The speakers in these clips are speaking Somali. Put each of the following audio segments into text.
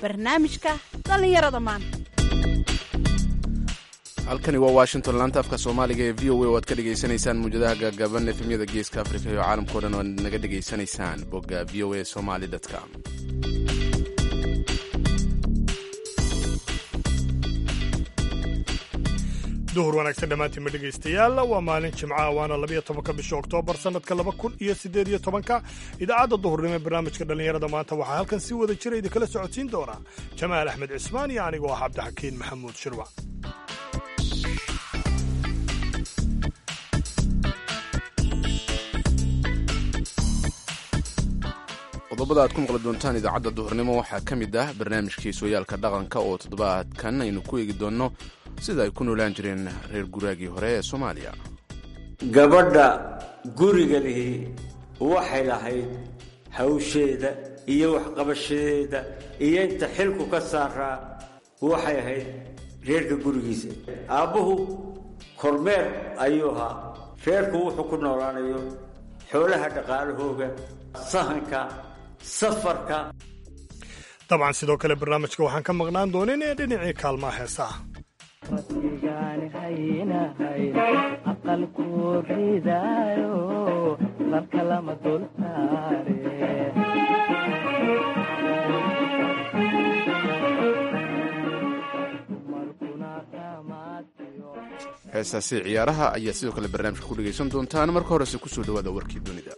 barnaamijka dhallinyarada maanta halkani waa washington laanta afka soomaaliga ee v o a oo aad ka dhegaysanaysaan muwjadaha gaagaaban efemyada geeska afrika iyo caalamkao dhan oo aad naga dhegaysanaysaan bogga v o a somali com duhur wanaagsan dhammaantiinma dhegaystayaal waa maalin jimcaha waana labiyo tobanka bisha oktoobar sannadka laba kun iyo siddeed iyo tobanka idaacadda duhurnimo ee barnaamijka dhallinyarada maanta waxaa halkan si wada jira idinkala socodsiin doona jamaal axmed cismaan iyo anigoo ah cabdixakiin maxamuud shirwac qodobada aad ku maqli doontaan idaacadda duhurnimo waxaa ka mid ah barnaamijkii sooyaalka dhaqanka oo toddobaadkan aynu ku eegi doonno sida ay ku noolaan jireen reer guraagii hore ee soomaaliya gabadha guriga lihi waxay lahayd hawsheeda iyo waxqabashadeeda iyo inta xilku ka saaraa waxay ahayd reerka gurigiisa aabbuhu kormeer ayuu ahaa reerku wuxuu ku noolaanayo xoolaha dhaqaalahooga sahanka safarka dabcan sidoo kale barnaamijka waxaan ka maqnaan doonin ee dhinacii kaalmaha heesaha rabbigaan haynahay aqalku ridaayo sarka lama dul saare heesaasi ciyaaraha ayaa sidoo kale barnaamijka ku dhegaysan doontaan marka horese kusoo dhawaada warkii dunida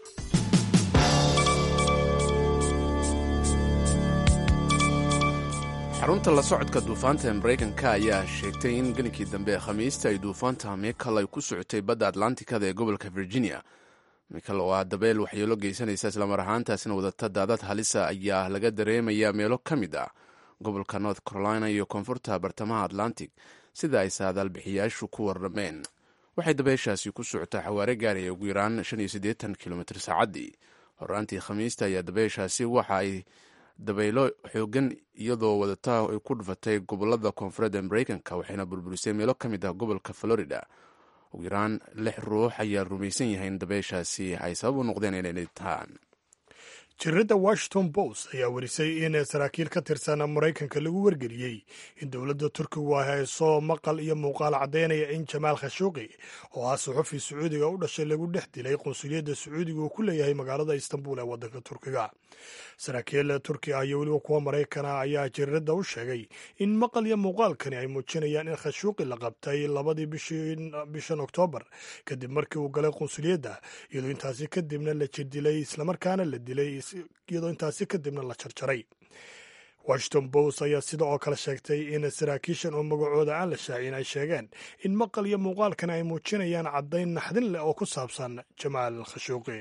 xarunta la socodka duufaanta ee maraykanka ayaa sheegtay in gelinkii dambe ee khamiista ay duufaanta mikal ay ku socotay badda atlantikada ee gobolka virginia mikal oo ah dabeel waxyeelo geysanaysa islamar ahaantaasina wadata daadad halisa ayaa laga dareemayaa meelo ka mid ah gobolka north carolina iyo koonfurta bartamaha atlantic sida ay saadaalbixiyaashu ku warrameen waxay dabeeshaasi ku socotaa xawaare gaaraya ugu yaraan kilomitr saacaddii horaantii khamiista ayaa dabeeshaasi waxa ay dabaylo xoogan iyadoo wadata ay ku dhufatay gobolada koonfureed ee maraykanka waxayna burburisay meelo ka mid ah gobolka florida ugu yaraan lix ruux ayaa rumaysan yahay in dabeyshaasi ay sabab u noqdeen inay dhintaan jiridda washington post ayaa warisay in saraakiil ka tirsan maraykanka lagu wargeliyey in dowladda turkigu ay hayso maqal iyo muuqaal caddaynaya in jamaal khashuuqi oo ah suxufi sacuudiga u dhashay lagu dhex dilay qunsuliyadda sacuudiga uu ku leeyahay magaalada istanbul ee waddanka turkiga saraakiil turki ah iyo weliba kuwa maraykana ayaa jiridda u sheegay in maqal iyo muuqaalkani ay muujinayaan in khashuuqi la qabtay labadii bishan oktoobar kadib markii uu galay qunsuliyadda iyadoo intaasi kadibna la jirdilay islamarkaana la dilay iyadoo intaasi kadibna la jarjaray washington post ayaa sida oo kale sheegtay in saraakiishan oo magacooda aan la shaacin ay sheegeen in maqal iyo muuqaalkan ay muujinayaan caddayn naxdin leh oo ku saabsan jamaal khashuuqi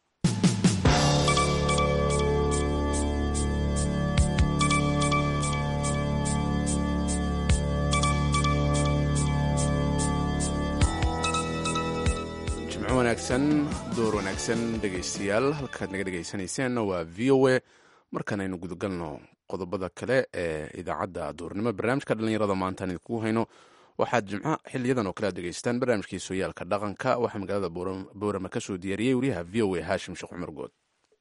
wanaagsan door wanaagsan dhegaystayaal halkaad naga dhegaysanayseena waa v o a markaan aynu gudagalno qodobada kale ee idaacadda duurnimo barnaamijka dhallinyarada maantaan idinkugu hayno waxaad jimco xiliyadan oo kale aad dhegaystaan barnaamijkii sooyaalka dhaqanka waxaa magaalada boorama ka soo diyaariyey wariyaha v o a haashim sheekh cumar good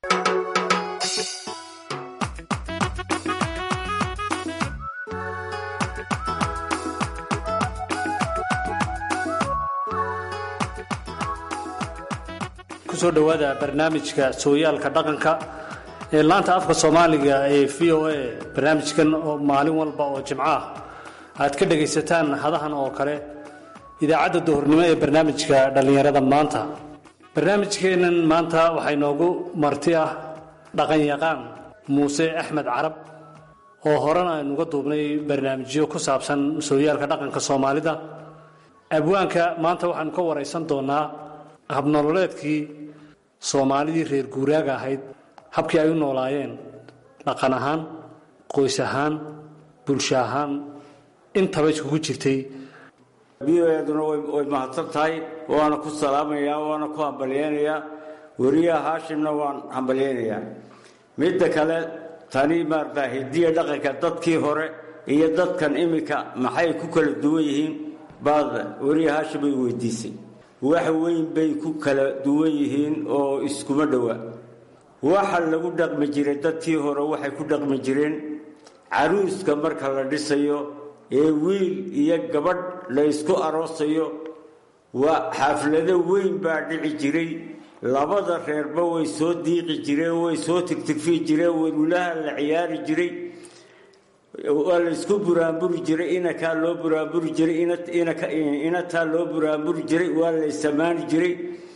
kusoo dhowaada barnaamijka sooyaalka dhaqanka ee laanta afka soomaaliga ee v o a barnaamijkan oo maalin walba oo jimco ah aad ka dhegaysataan hadahan oo kale idaacadda duhurnimo ee barnaamijka dhallinyarada maanta barnaamijkeennan maanta waxaa inoogu marti ah dhaqanyaqaan muuse axmed carab oo horena aynuga duubnay barnaamijyo ku saabsan sooyaalka dhaqanka soomaalida abwaanka maanta waxaanu ka waraysan doonaa habnololeedkii soomaalidii reer guuraaga ahayd habkii ay u noolaayeen dhaqan ahaan qoys ahaan bulsho ahaan intaba iskugu jirtay b o eduna way mahadsan tahay waana ku salaamayaa waana ku hambalyeynayaa weriyaha haashimna waan hambalyeynayaa midda kale tani maarata hidiya dhaqanka dadkii hore iyo dadkan iminka maxay ku kala duwan yihiin baad weriya haashim ay weydiisay wax weyn bay ku kala duwan yihiin oo iskuma dhowa waxa lagu dhaqmi jiray dadkii hore waxay ku dhaqmi jireen caruuska marka la dhisayo ee wiil iyo gabadh la ysku aroosayo waa xaflado weyn baa dhici jiray labada reerba way soo diiqi jireen way soo tigtigfi jireen welulaha la ciyaari jiray waa la isku buraanburi jiray inakaa loo buraanburi jiray inataa loo buraanburi jiray waa la isamaani jiray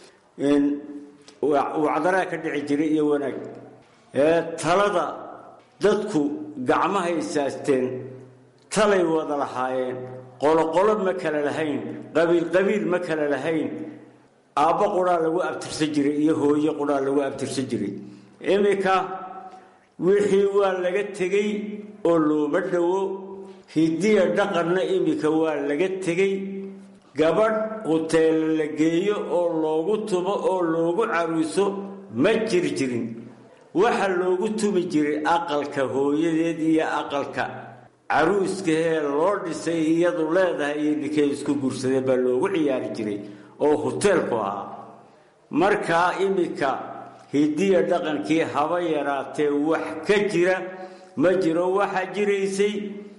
wacdaraa ka dhici jiray iyo wanaag talada dadku gacmahay isaasteen talay wada lahaayeen qoloqolo ma kala lahayn qabiil qabiil ma kala lahayn aabbo quraa lagu abtirsan jiray iyo hooyo quraa lagu abtirsan jiray iminka wixii waa laga tegey oo looma dhowo hidiya dhaqanna iminka waa laga tegey gabadh huteelo la geeyo oo loogu tumo oo loogu caruuso ma jiri jirin waxa loogu tumi jiray aqalka hooyadeed iyo aqalka caruuskahee loo dhisay iyadu leedahay iyo ninkay isku guursadeen baa loogu ciyaari jiray oo huteelku ahaa markaa iminka hidiya dhaqankii haba yaraatee wax ka jira ma jiro waxaa jiraysay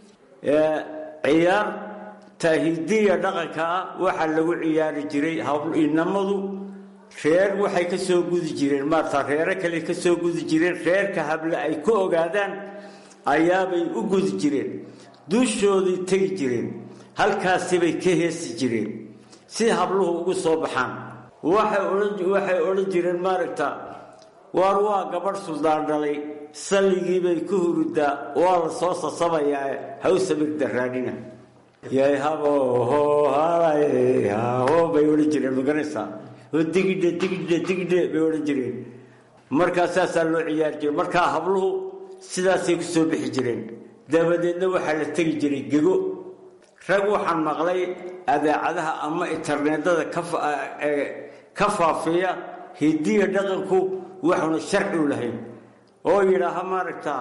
ciyaarta hidiya dhaqanka ah waxaa lagu ciyaari jiray inamadu reer waxay ka soo gudi jireen maarta reero kale ka soo gudi jireen reerka hable ay ku ogaadaan ayaabay u gudi jireen dushooday tegi jireen halkaasibay ka heesi jireen si habluhu ugu soo baxaan waxay odhan jireen maaragta waar waa gabadh suldaan dhalay salligiibay ku hurudaa waa la soo sasabayaa hawsamir daraanina yay habooho halaho bay odhan jireen maganaysaa oo digidhe digidhe digidhe bay odhan jireen markaa saasaa loo ciyaari jiray markaa habluhu sidaasay ku soo bixi jireen dabadeedna waxaa la tegi jiray gego rag waxaan maqlay adeecadaha ama interneedada ka faafiya hidiya dhaqanku waxuna sharci u lahayn oo yidhaaha maaragta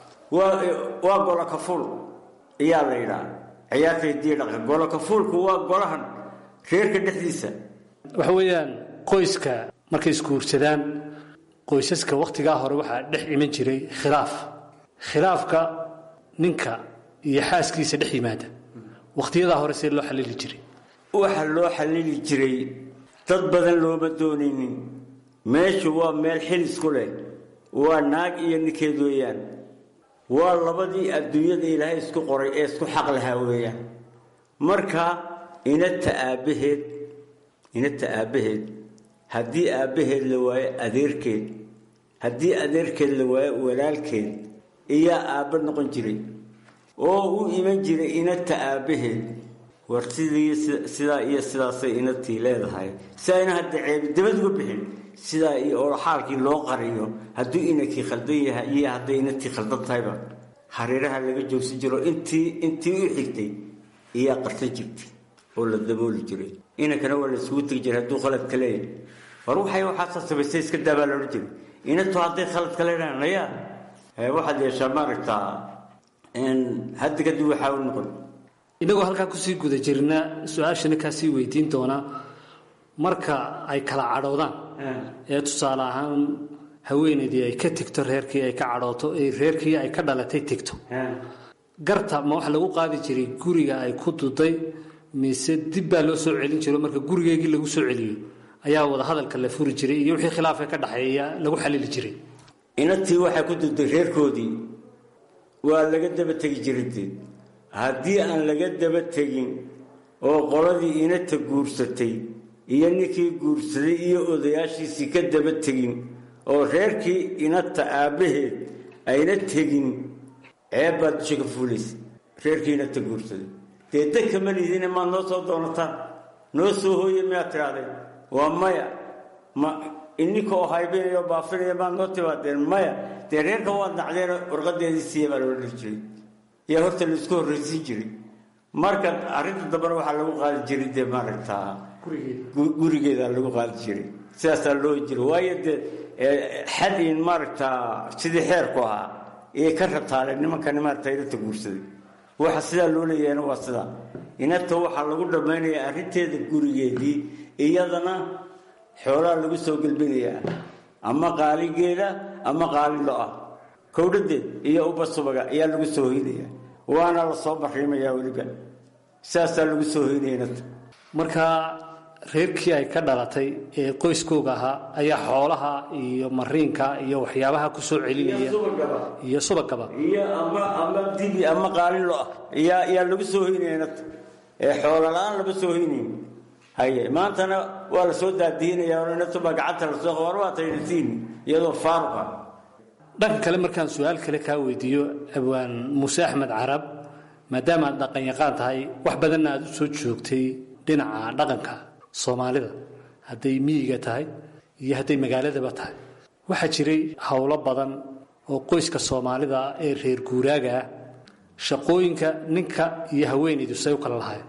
waa golokafuul ayaa la yidhaha ciyaarta hidiya dhaqan golokafuulku waa golahan reerka dhexdiisa waxa weeyaan qoyska markay isguursadaan qoysaska wakhtigaa hore waxaa dhex iman jiray khilaaf khilaafka ninka iyo xaaskiisa dhex yimaada wakhtiyadaa hore see loo xalili jiray waxaa loo xalili jiray dad badan looma doonaynin meeshu waa meel xilis ku leh waa naag iyo ninkeed weeyaan waa labadii adduunyada ilaahay isku qoray ee isku xaq lahaa weeyaan marka inata aabbaheed inata aabbaheed haddii aabbaheed la waayo adeerkeed haddii adeerkeed la waayo walaalkeed iyaa aabba noqon jiray oo u iman jiray inata aabbaheed war sidii sidaa iyo sidaasay inatii leedahay si ayna hadda ceebi dabad uga bixin sidaa iyo oo xaalkii loo qariyo hadduu inankii khaldan yahay iyo hadday inatii khaldan tahayba hareeraha laga joogsan jiro intii intii u xigtay iyaa qarsan jirtay oo la dabooli jiray inankana waa la isugu tegi jiray hadduu khaladka leeyahay war waxay waxaasa samaystay iska daabaa la odhan jiray inantu hadday khaladka leedahay naya waxaad yeeshaa maaragtaa hadda kadib waxaa u noqon inagoo halkaa kusii guda jirna su-aashana kaasii weydiin doonaa marka ay kala cadhoodaan ee tusaale ahaan haweenaydii ay ka tegto reerkii ay ka cadhooto ee reerkii ay ka dhalatay tegto garta ma waxa lagu qaadi jiray guriga ay ku duday mise dib baa loo soo celin jiro marka gurigeegii lagu soo celiyo ayaa wada hadalka la furi jiray iyo wixii khilaafka ka dhaxeeya lagu xalili jiray inatii waxay ku duday reerkoodii waa laga daba tegi jiray haddii aan laga daba tegin oo qoladii inata guursatay iyo ninkii guursaday iyo odayaashiisii ka daba tegin oo reerkii inata aabbaheed ayna tegin ceeb baad dusha ka fuulaysa reerkii inata guursaday dee dadka ma liidine maad noo soo doonataan noo soo hooye miyaad tidhahdeen waa maya ma ininka oo haybinaya oo baafinaya maad noo timaadeen maya dee reerka waad nacdeen warqadeedii siiya baa loo dhiri jiray yaa horta la isku horraysiin jiray marka arrinta dambena waxaa lagu qaadi jiray dee maaragtaa gurigeeda lagu qaadi jiray sidaasaa loo jiray waayo dee xad in maaragtaa sidii xeerku ahaa ee ka rabtaaleen nimankani maaragta inata guursaday waxa sidaa loo leeyahayna waa sidaa inata waxaa lagu dhammaynayaa arrinteeda gurigeedii iyadana xoolaa lagu soo gelbinayaa ama qaaligeeda ama qaali lo-ah kowdhadeed iyo uba subaga ayaa lagu soo hoynaya waana la soo bariimayaa weliba saasaa lagu soo hoynayna markaa reerkii ay ka dhalatay ee qoyskooga ahaa ayaa xoolaha iyo mariinka iyo waxyaabaha ku soo celinaya iyo subagaba iyo ama ama dibi ama qaalilo ah ayaa ayaa lagu soo hoynayna ee xoola la-aan lama soo hoynayn haye maantana waa la soo daadiinaya inatuba gacanta lasoo qabar waa taynasiin iyadoo faaruqa dhanka kale markaan su-aal kale kaa weydiiyo abwaan muuse axmed carab maadaama aad dhaqan yaqaan tahay wax badanna aad u soo joogtay dhinaca dhaqanka soomaalida hadday miyiga tahay iyo hadday magaaladaba tahay waxaa jiray howlo badan oo qoyska soomaalida ee reer guuraaga ah shaqooyinka ninka iyo haweenaydu say u kala lahayn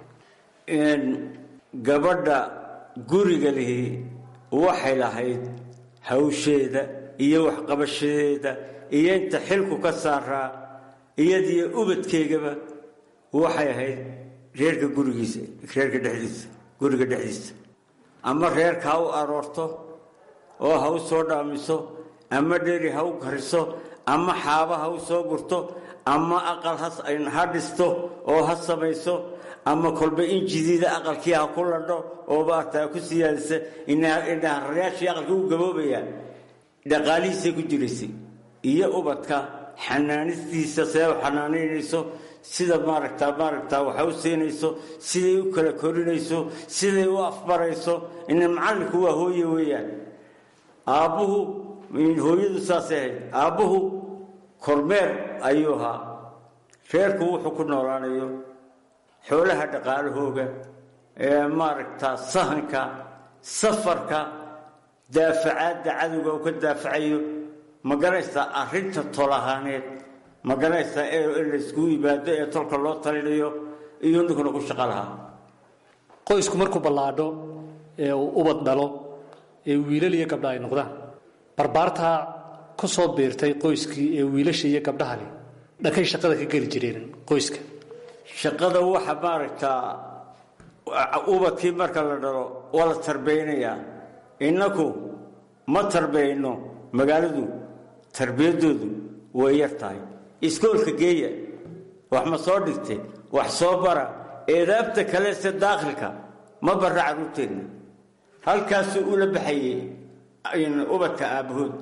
gabadha guriga lihi waxay lahayd hawsheeda iyo waxqabashadeeda iyo inta xilku ka saaraa iyadiyo ubadkeygaba waxay ahayd reerka gurigiisa reerka dhexdiisa guriga dhexdiisa ama reerka ha u aroorto oo ha u soo dhaamiso ama dheri ha u kariso ama xaaba ha u soo gurto ama aqal ha dhisto oo ha samayso ama kolba in jidiida aqalkii ha ku ladho oo baartaa ku siyaadisa indhahararayaashii aqalkii u gaboobayaa dhaqaalihiisay ku jiraysay iyo ubadka xanaanistiisa see u xanaanaynayso sida maaragtaa maaragtaa waxa u siinayso siday u kala korinayso siday u afbarayso ina macallinku waa hooye weeyaan aabbuhu hooyadu saasay ahayd aabbuhu kormeer ayuu ahaa reerku wuxuu ku noolaanayo xoolaha dhaqaalahooga ee maaragtaa sahanka safarka daafacaadda cadowga uu ka daafacayo ma garanaysaa arrinta tol ahaaneed ma garanaysaa ee in layskugu yimaado ee tolka loo talinayo iyo ninkuna ku shaqo lahaa qoysku markuu ballaadho ee uu ubad dhalo ee wiilal iyo gabdha ay noqdaan barbaartaa ku soo biirtay qoyskii ee wiilasha iyo gabdhaha leh dhankay shaqada ka geli jireen qoyska shaqada waxa maaragtaa ubadkii marka la dhalo waa la tarbiyaynayaa innaku ma tarbiyayno magaaladu tarbiyadoodu way yar tahay iskoolka geeya wax ma soo dhigtay wax soo bara eedaabta kale se daakhilka ma barra carruurteenna halkaasuu ula baxayey ubadka aabbahood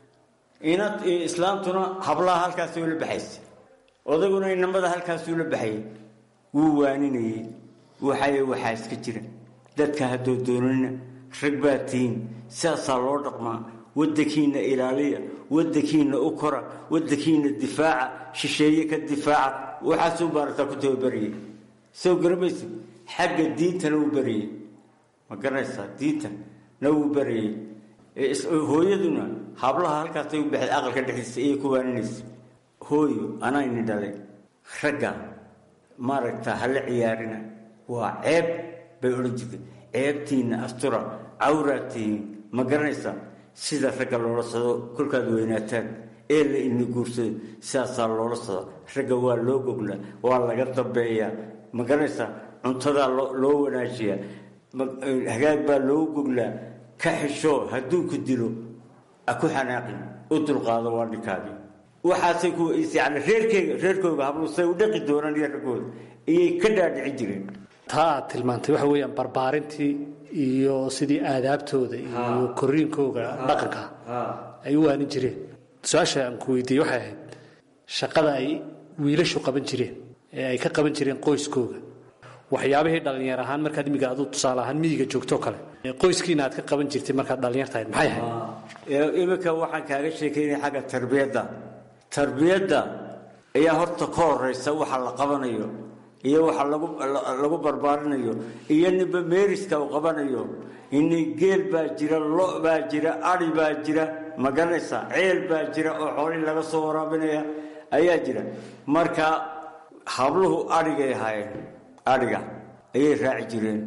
islaamtuna hablaha halkaasay ula baxaysa odaguna inamada halkaasuu ula baxayay wuu waaninayey waxay waxaa iska jira dadka haddoo doonina rag baa tihiin sidaasaa loo dhaqmaa waddankiinna ilaaliya waddankiinna u kora waddankiinna difaaca shisheeye ka difaaca waxaasuu baarataa ku tababariyey soo garamaysa xagga diintana wuu bariyey ma garanaysaa diintana wuu bariyey hooyaduna hablaha halkaasay u baxday aqalka dhexdiisa ayay ku waaninaysa hooyo anayni dhalay ragga maaragtaa hala ciyaarina waa ceeb bay odhan jirtay ceebtiinna astura cawraad tihiin ma garanaysaa sida ragga loola sado kolkaad weynaataan ee la ini guursado sidaasaa loola sado ragga waa loo goglaa waa laga dambeeyaa ma garanaysaa cuntadaa loo wanaajiyaa hagaag baa loogu goglaa ka xishoo hadduu ku dilo ha ku xanaaqin u dulqaado waa ninkaagii waxaasay ku yani reerkeyga reerkooga hablu say u dhaqi doonaan iyo raggooda iyay ka dhaadhicin jireen taa aad tilmaantay waxa weeyaan barbaarintii iyo sidii aadaabtooda iyo koriinkooga dhaqanka ay u waanin jireen su-aasha aan ku weydiiyey waxay ahayd shaqada ay wiilashu qaban jireen ee ay ka qaban jireen qoyskooga waxyaabihii dhallinyar ahaan markaad imiga adu tusaale ahaan miyiga joogtoo kale ee qoyskiina aad ka qaban jirtay markaad dhallinyar tahayd maxay ahayd iminka waxaan kaaga sheekaynaya xagga tarbiyadda tarbiyadda ayaa horta ka horeysa waxa la qabanayo iyo waxa lagu barbaarinayo iyo ninba meeriska uu qabanayo ini geel baa jira lo baa jira ari baa jira ma garanaysaa ceel baa jira oo xoolihii laga soo waraabinaya ayaa jira marka habluhu adhigay ahaayeen adhiga ayay raaci jireen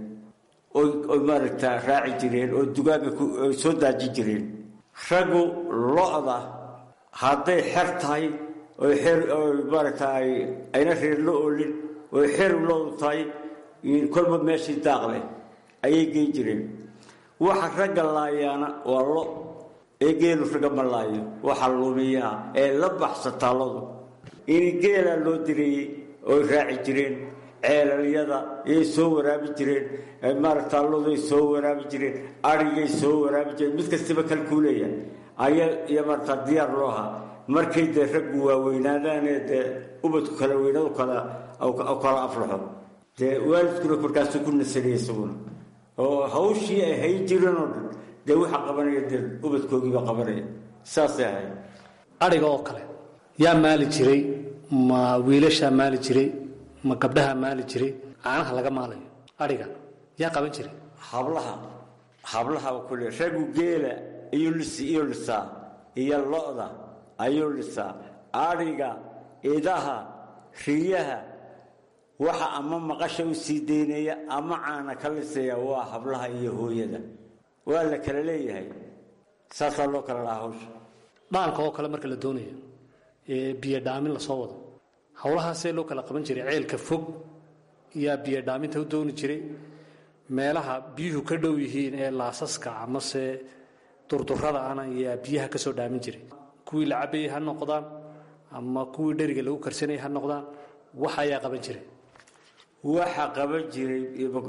oy maaragtaa raaci jireen oo dugaaga soo daaji jireen raggu lo-da hadday xer tahay oy xer maaragtaa ayna reer la oolin oy xer loodu tahay kolba meeshii daaq leh ayay geyn jireen waxa ragga laayaana waa lo ee geelu raga malaayo waxaa lumiyaa ee la baxsa taalladu in geelaa loo direeyey oy raaci jireen ceelalyada iyay soo waraabi jireen maarata talladuay soo waraabi jireen arigay soo waraabi jireen mid kastaba kalkuuleya ayaa iyo maarata diyaar loo ahaa markay dee raggu waaweynaadaanee dee ubadku kala weynadu kala kala aflaxo dee waalidkuna markaasuu ku nasanaya isaguna oo hawshii ay hayn jireen oo dhan dee waxaa qabanaya dee ubadkoogiibaa qabanaya saasay ahayd adhiga oo kale yaa maali jiray ma wiilashaa maali jiray ma gabdhaha maali jiray caanaha laga maalayo adhiga yaa qaban jiray hablaha hablaha kule raggu geela iyo lis iyo lisaa iyo lo-da ayuu lisaa adhiga idaha riyaha waxa ama maqasha u sii daynaya ama caana ka lisaya waa hablaha iyo hooyada waa la kala leeyahay saasaa loo kala lahaa hawsha dhaanka oo kale marka la doonayo ee biyo dhaamin lasoo wado howlahaasee loo kala qaban jiray ceelka fog yaa biyo dhaaminta u dooni jiray meelaha biyuhu ka dhow yihiin ee laasaska amase durdurada ana yaa biyaha ka soo dhaamin jiray kuwii la cabayay ha noqdaan ama kuwii dheriga lagu karsanayay ha noqdaan waxa ayaa qaban jiray waxa qaban jiray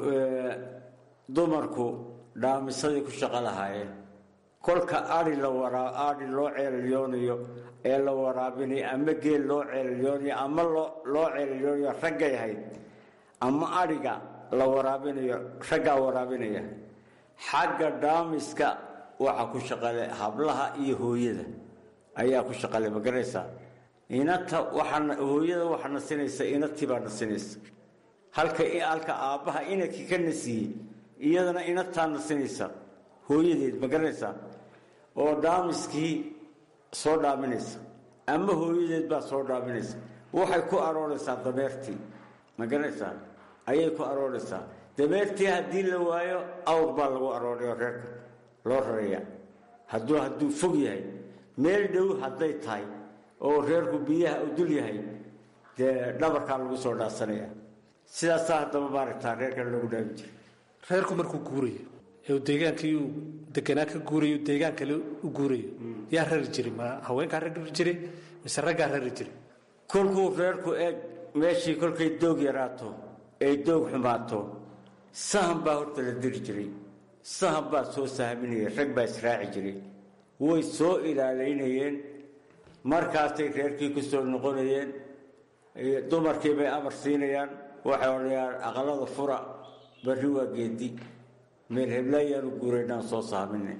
dumarku dhaamisadii ku shaqo lahaayeen kolka ari la waraa ari loo ceeliyoonayo ee la waraabinayo ama geel loo ceeliyoonayo ama loo ceeliyoonayo raggay ahayd ama adhiga la waraabinayo raggaa waraabinaya xagga dhaamiska waxa ku shaqale hablaha iyo hooyada ayaa ku shaqale ma garanaysaa inata waxaa hooyada waxaa nasinaysa inatii baa nasinaysa halka halka aabbaha inakii ka nasiiyey iyadana inataa nasinaysa hooyadeed ma garanaysaa oo dhaamiskii soo dhaaminaysa ama hooyadeed baa soo dhaaminaysa waxay ku arooraysaa dameertii ma garanaysaa ayay ku arooraysaa dameertii haddii la waayo awr baa lagu arooraya reerka loo raraya hadduu hadduu fog yahay meel dhow hadday tahay oo reerku biyaha u dul yahay dee dhabarkaa lagu soo dhaasanaya sidaasaa haddaba maaragtaa reerkan loogu dhaamin jiray reerku markuu guurayo ee uu deegaankii uu deganaa ka guurayo deegaan kale u guurayo yaa rari jiray ma haweenkaa rari jiray mise raggaa rari jiray kolkuu reerku eeg meeshii kolkay doog yaraato ay doog xumaato sahan baa horta la diri jiray sahan baa soo sahminaya rag baa israaci jiray way soo ilaalaynayeen markaasay reerkii ku soo noqonayeen dumarkii bay amar siinayaan waxay odhanayaan aqalada fura barri waa geedi meel heblayaanu guuraynaan soo sahmine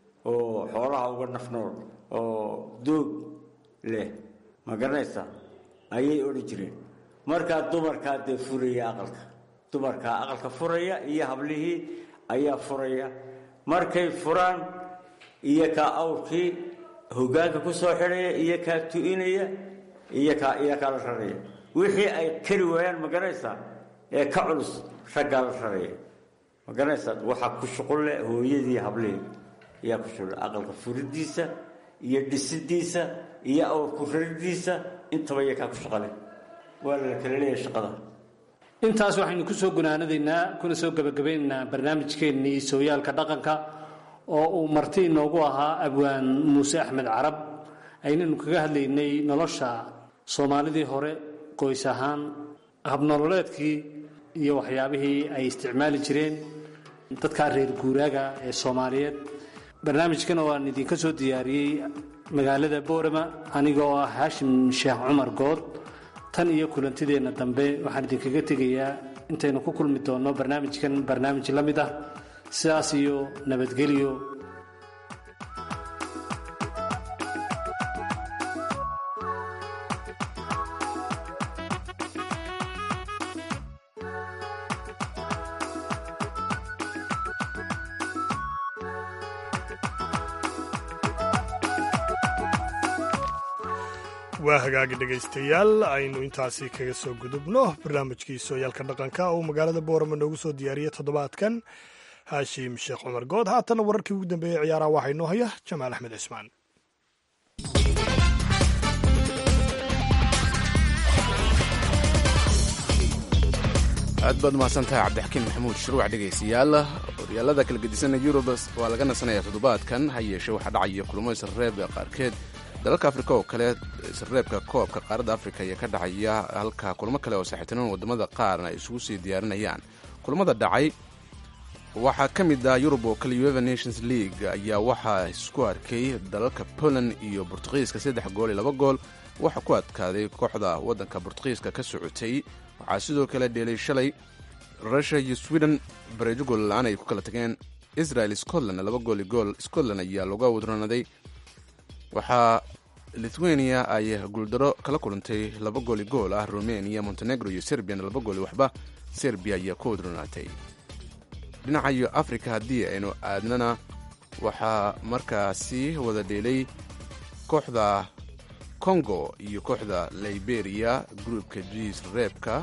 oo xoolaha uga nafnool oo doog leh ma garanaysaa ayay odhan jireen markaa dumarkaa dee furaya aqalka dumarkaa aqalka furaya iyo hablihii ayaa furaya markay furaan iyo kaa awrkii hogaanka ku soo xidhaya iyo kaa tu'inaya iyo kaa iyo kaa la raraya wixii ay kari waayaan ma garanaysaa ee ka culus raggaa la raraya ma garanaysaa waxaa ku shuqulle hooyadii hablihii ayaa ku shuqulle aqalka furidiisa iyo dhisidiisa iyo awrku raridiisa intaba iyo kaa ku shaqale waa la kala leeyahay shaqada intaas waxaynu ku soo gunaanadaynaa kuna soo gebagabaynaynaa barnaamijkeennii sooyaalka dhaqanka oo uu marti inoogu ahaa abwaan muuse axmed carab aynanu kaga hadlaynay nolosha soomaalidii hore qoys ahaan habnololeedkii iyo waxyaabihii ay isticmaali jireen dadkaa reer guuraaga ee soomaaliyeed barnaamijkan oo aan idinka soo diyaariyey magaalada boorama aniga oo ah haashim sheekh cumar good tan iyo kulantideenna dambe waxaan idinkaga tegayaa intaynu ku kulmi doonno barnaamijkan barnaamij la mid ah sidaas iyo nabadgelyo waa hagaagi dhegaystayaal aynu intaasi kaga soo gudubno barnaamijkii sooyaalka dhaqanka uu magaalada boorama noogu soo diyaariyey toddobaadkan haashim sheekh cumar good haatanna wararkii ugu dambeeyey ciyaaraha waxaa inoo haya jamaal axmed cismaan aad baad umahadsantahay cabdixakiin maxamuud shuruuc dhegaystayaal horyaalada kala gedisana yurub waa laga nasanaya toddobaadkan ha yeeshee waxaa dhacaya kulamo isreeb qaarkeed dalalka afrika oo kale isreebka koobka qaaradda afrika ayaa ka dhacaya halka kulamo kale oo saaxiibtinimada wadamada qaarna ay isugu sii diyaarinayaan kulamada dhacay waxaa ka mid ah yurub oo kale ueva nations league ayaa waxaa isku arkay dalalka poland iyo bortugiiska saddex gool iyo laba gool waxaa ku adkaaday kooxda waddanka bortugiiska ka socotay waxaa sidoo kale dheelay shalay russia iyo sweden bareejo gool la-aan ay ku kala tageen israel scotland laba gool iyo gool scotland ayaa looga wadronaday waxaa lithuania ay guuldaro kala kulantay laba gool iyo gool ah romania montenegro iyo serbiana laba gool iyo waxba serbia ayaa ku wadronaatay dhinaca iyo africa haddii aynu aadnana waxaa markaasi wada dheelay kooxda congo iyo kooxda liberia groupka gs reebka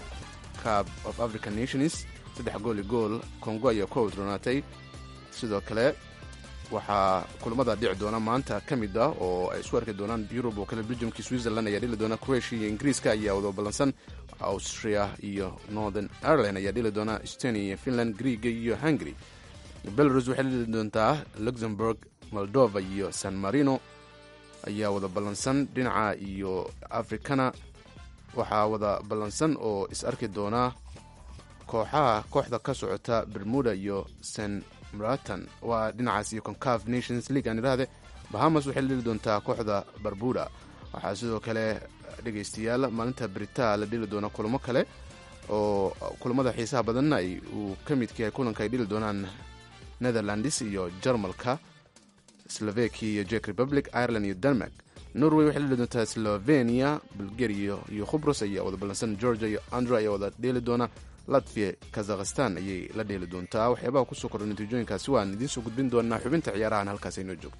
cab of african nations saddex gool iyo gool congo ayaa ku wadronaatay sidoo kale waxaa kulamada dhici doona maanta ka mid ah oo ay isku arki doonaan yurub oo kale belgiumki switzerland ayaa dhili doona croatia iyo ingiriiska ayaa wada ballansan austria iyo northern ireland ayaa dhili doona estonia iyo finland greega iyo hungary belarus waxay dhili doontaa luxemburg moldova iyo san marino ayaa wada ballansan dhinaca iyo africana waxaa wada ballansan oo is arki doona kooxaha kooxda ka socota bermuda iyo san mratan waa dhinacaas iyo concaf nations league aan idhaahde bahamas waxay la dhili doontaa kooxda barbuda waxaa sidoo kale dhegaystayaal maalinta brita la dhili doona kulamo kale oo kulamada xiisaha badanna ay uu ka midka yahay kulanka ay dhili doonaan netherlands iyo jarmalka slovakia iyo jek republic ireland iyo denmark norway waxay la dhili doontaa slovenia bulgaria iyo khubros ayaa wada ballansan georgia iyo andra ayaa wada dheeli doona latvia kazakhstan ayay la dheeli doontaa waxyaabaha kusoo kordha natiijooyinkaasi waan idiin soo gudbin doonaa xubinta ciyaarahan halkaas aynoo joogto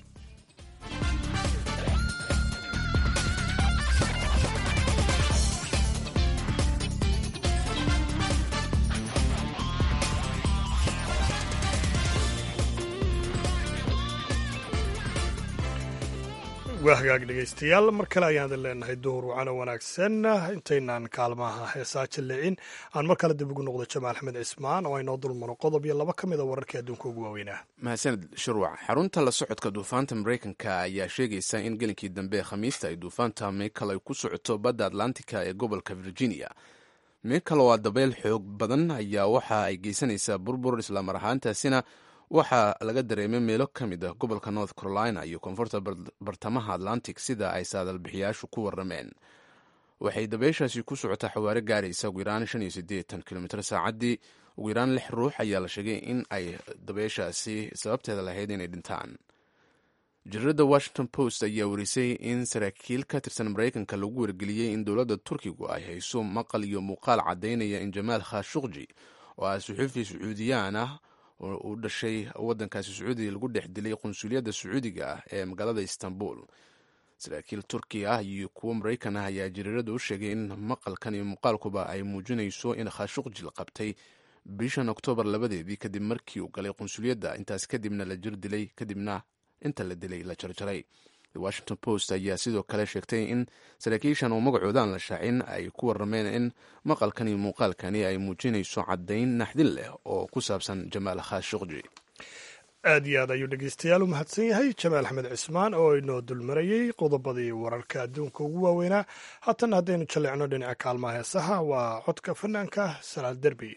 waa hagaag dhegaystayaal mar kale ayaan idin leenahay duhur wacano wanaagsan intaynaan kaalmaha heesaa jallicin aan mar kale dib ugu noqdo jamaal axmed cismaan oo aynoo dulmaro qodob iyo laba ka mid a wararkii adduunka ugu waaweynaa mahadsaned shurwac xarunta la socodka duufaanta maraykanka ayaa sheegaysa in gelinkii dambe khamiista ay duufaanta michael ay ku socoto badda atlantica ee gobolka virginia michael oo a dabeyl xoog badan ayaa waxa ay geysanaysaa burbur islamar ahaantaasina waxaa laga dareemay meelo ka mid ah gobolka north carolina iyo koonfurta bartamaha atlantic sida ay saadalbixiyaashu ku warameen waxay dabeyshaasi ku socotaa xawaare gaaraysa ugu yaraan shan iyo siddeetan kilomitr saacaddii ugu yaraan lix ruux ayaa la sheegay in ay dabeyshaasi sababteeda lahayd inay dhintaan jaridada washington post ayaa warisay in saraakiil ka tirsan maraykanka lagu wargeliyey in dowladda turkigu ay hayso maqal iyo muuqaal caddaynaya in jamaal khashuqji oo ah suxuufi sacuudiyaan ah oo u dhashay waddankaasi sacuudiga lagu dhex dilay qunsuliyadda sacuudiga ah ee magaalada istanbul saraakiil turki ah iyo kuwo maraykan ah ayaa jariirada u sheegay in maqalkan iyo muuqaalkuba ay muujinayso in khashuqji la qabtay bishan oktoobar labadeedii kadib markii uu galay qunsuliyadda intaas kadibna la jir dilay kadibna inta la dilay la jarjaray washington post ayaa sidoo kale sheegtay in saraakiishan oo magacoodaan la shaacin ay ku warameen in maqalkan iyo muuqaalkani ay muujinayso caddayn naxdin leh oo ku saabsan jamaal khashuqji aad iyo aad ayuu dhegeystayaal u mahadsan yahay jamaal axmed cismaan oo inoo dulmarayey qodobadii wararka adduunka ugu waaweynaa haatan haddaynu jalleecno dhinaca kaalmaha heesaha waa codka fanaanka salaal derbi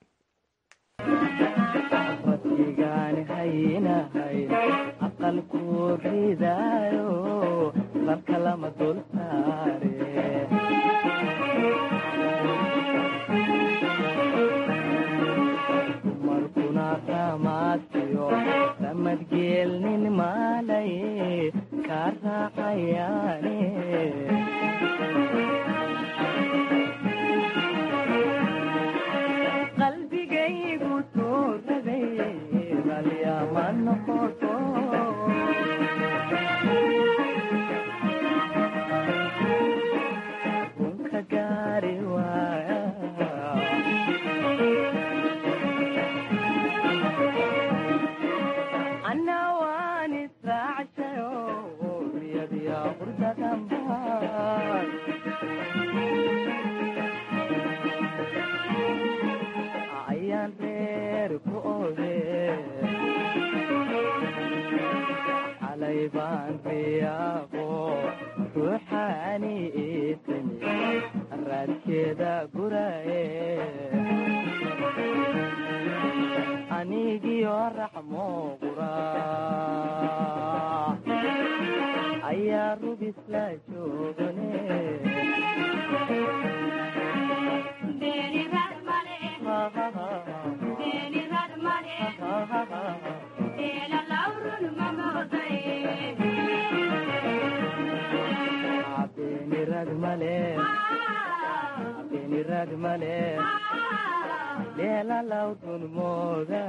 rabbigaan haynahay aqalku ridaayo salka lama dul saare dumarkuna ramaadkiyo ramadgeelnin maalaye kaa raacayaane qalbigaygu tuuraday ralyama noqoto kunka gaari waaya anna waan israacshayo riyadiya qurdadanba calay baan riyaaqo ruuxaani iitimi raadkeeda guraye anigiyo raxmo qura ayaa rubis la joogane beenirad male beenirad male leelalawdun mooga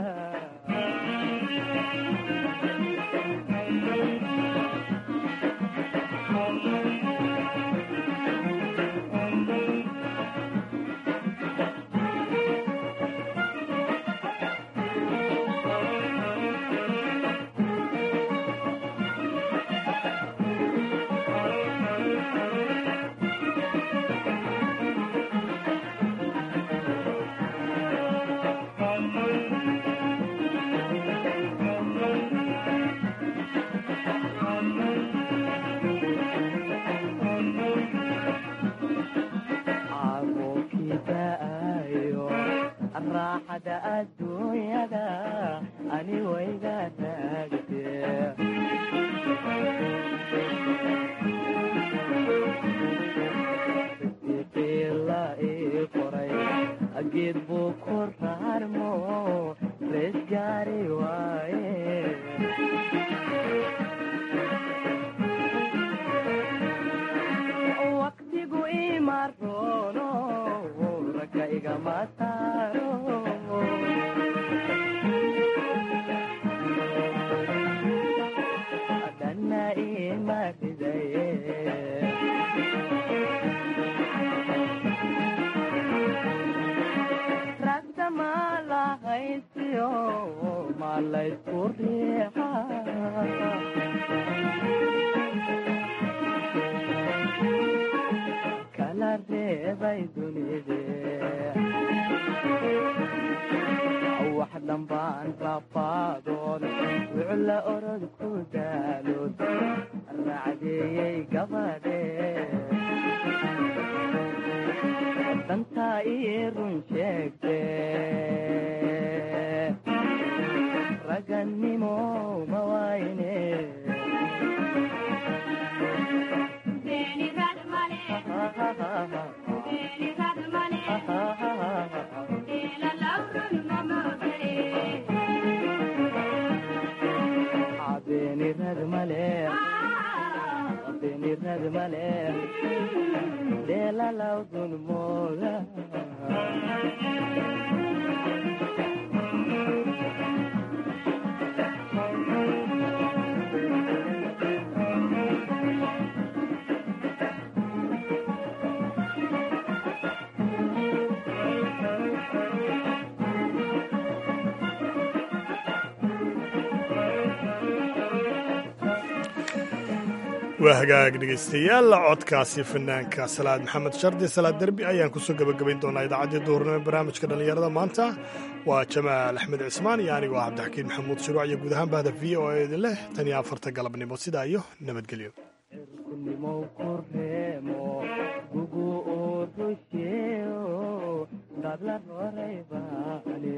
caaqookidaayo raaxada adduunyada ani wayga taagte siqiila ii qoray geed buu ku raarmo rees gaari waaye waqtigu imaroono ragga igama saaro dhanna ima ridaye ragda ma lahaysiyo ma laysku riixa kala reebay dunide wax dhambaan rafaadoon wucla orod ku daalood racdeeyey gabadhe dantaa ii run sheegte ragannimo ma wayne beenirad male beenirad male leelalawdun mooga waa hagaag dhegaystayaal codkaasi fanaanka salaad maxamed shardi salaad derbi ayaan kusoo gebagabayn doonaa idaacaddii duhurnimo ee barnaamijka dhallinyarada maanta waa jamaal axmed cismaan iyo anigoo ah cabdixakiin maxamuud shuruuc iyo guud ahaan bahda v o a idin leh tan iyo afarta galabnimo sidaa iyo nabadgelyo cirkunimow ku reemo gugu uu rusheeyo dadla roray baane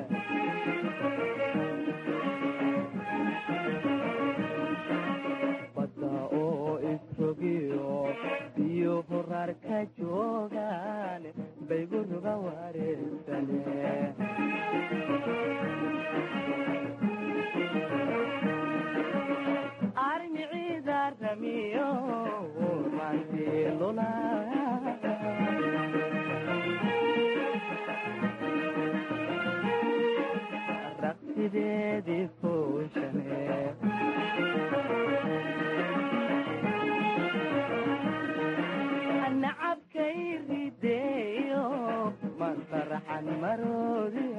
badda oo isrogiyo biyo horaar ka joogaan baygu ruga wareegsane armiciida ramiyo mantilula raqsideedii fooshane nacabkay rideeyo masaraxan maroodi